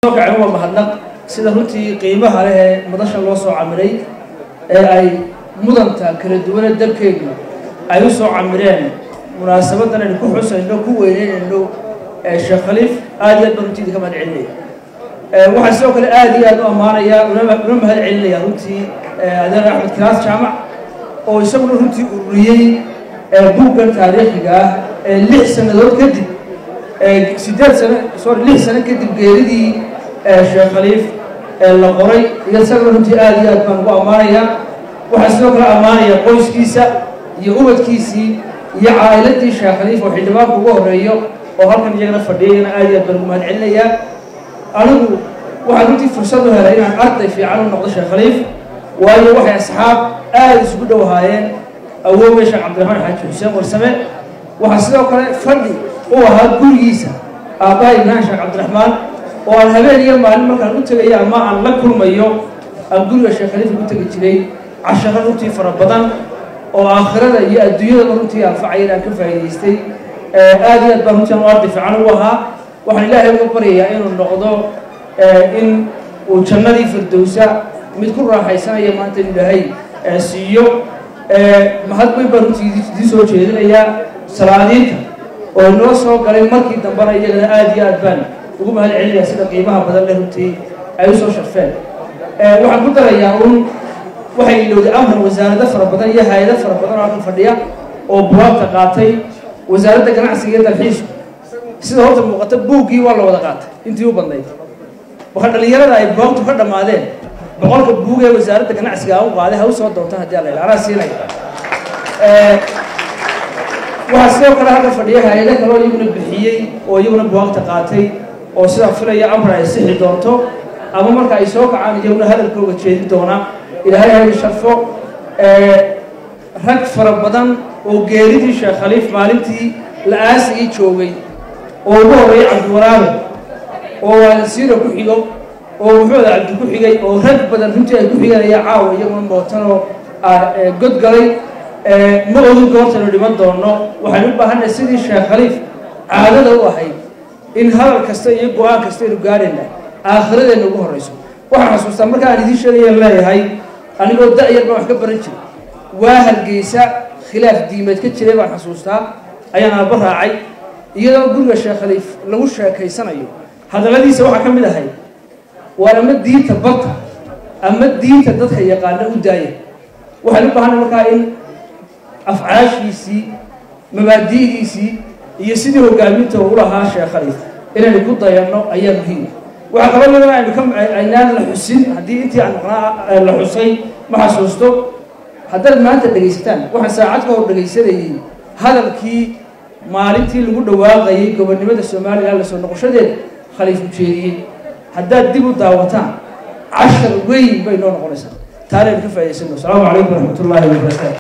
soo kaceen waa mahadnaq sida runtii qiimaha leh ee madashan loo soo camiray ee ay mudanta kala duwane dalkeenu ay u soo camireen munaasabadan aynu ku xusayno ku weyneynayno sheekh khaliif aad iyo aad baan runtii idinka mahad celinaya waxaan sidoo kale aad iyo aad u ammaanayaa una mahad celinaya runtii adeer axmed kiraas jaamac oo isaguna runtii ururiyey buuggan taariikhiga ah ee lix sannadood kadib siddeed sano sorry lix sano kadib geeridii sheekh khaliif la qoray iyo isaguna runtii aad iyo aad baan ugu ammaanayaa waxaan sidoo kale ammaanaya qoyskiisa iyo ubadkiisii iyo caa'iladii sheekh khaliif oo xildhibaanku ugu horreeyo oo halkan iyagana fadhiyayana aad iyo aad baan ugu mahad celinayaa anigu waxaan runtii fursad u helay inaan arday fiican u noqdo sheekh khaliif waayo waxay asxaab aada isugu dhow ahaayeen awoowe sheekh cabdiraxmaan xaaji xuseen warsame waxaa sidoo kale fadhi u ahaa gurigiisa aabbaha ibraahim sheekh cabdiraxmaan oo aan habeen iyo maalin markaan u tegayo ama aan la kulmayo aan guriga sheekh khaliif ugu tegi jiray casharo runtii fara badan oo aakhirada iyo adduunyadaba runtii anfacaya inaan ka faa'idaystay aad iyo aad baan runtii aan u arday fiican u ahaa waxaan ilaahay uga baryayaa inuu noqdo in uu jannadii firdowsa mid ku raaxaysanaya maanta inu ilaahay siiyo mahad weyn baan runtii idii soo jeedinayaa salaadiinta oo inoo soo galay markii dambena iyagana aad iyo aad baan ugu mahad celinayaa sida qiimaha badan leh runtii ay u soo sharfeen waxaan ku darayaa un waxay ilowday amran wasaarado fara badan iyo hay-ado fara badan oo halkan fadhiya oo buwaagta qaatay wasaaradda ganacsiga iyo dalxiisku sida horta muuqata buuggii waa la wada qaatay intii u badnayd marka dhallinyarada ay buwaagtu ka dhammaadeen boqolka buug ee wasaaradda ganacsiga u qaaday ha u soo doonta haddii alla ilaa anaa siinaya waxaa sidoo kale halka fadhiya hay-ado kale oo iyaguna bixiyey oo iyaguna buwaagta qaatay oo sidaa filaya amra ay sixi doonto ama marka ay soo kacaan iyaguna hadalkooga jeedin doona ilaahay hay sharfo rag fara badan oo geeridii sheekh khaliif maalintii la aasigii joogay oo ugu horreeyay cabdiwaraabe oo waalasiiro ku xigo oo maxamed cabdi ku xigay oo rag badan runtii ay ku xiganaya caawa iyaguna mootanoo godgalay ma ogin goortaynu dhiman doonno waxaynu u baahannahay sidii sheekh khaliif caadada u ahayd in hadal kasta iyo go-aan kasta aynu gaadhayna aakhiradeenna ugu horrayso waxaan xasuustaa marka aan idiin sheegayaan leeyahay anigoo da-yar baan wax ka baran jiray waa hargeysa khilaaf diimeed ka jiray baan xasuustaa ayaan aabba raacay iyadoo guriga sheekh khaliif lagu sheekaysanayo hadalladiisa waxaa ka mid ahay waar ama diinta barta ama diinta dadka yaqaana u daaya waxaan u baahanay markaa in afcaashiisii mabaadi'diisii iyo sidii hogaaminta u lahaa sheekh khaliif inaynu ku dayanno ayaa muhiim waxaa kaloo iyadana aynu ka aynaan la xusin haddii intii aan maqnaa la xusay ma xasuusto haddaad maanta dhegaysataan waxaan saacad ka hor dhegaysanayay hadalkii maalintii lagu dhawaaqayay gobonnimada somalilan la soo noqoshadeeda khaliif ujeediyey haddaad dib u daawataan cashar weyn bay noo noqonaysaa taanaynu ka faa'idaysano asalaamu calaykum waraxmat ullahi wabarakaatu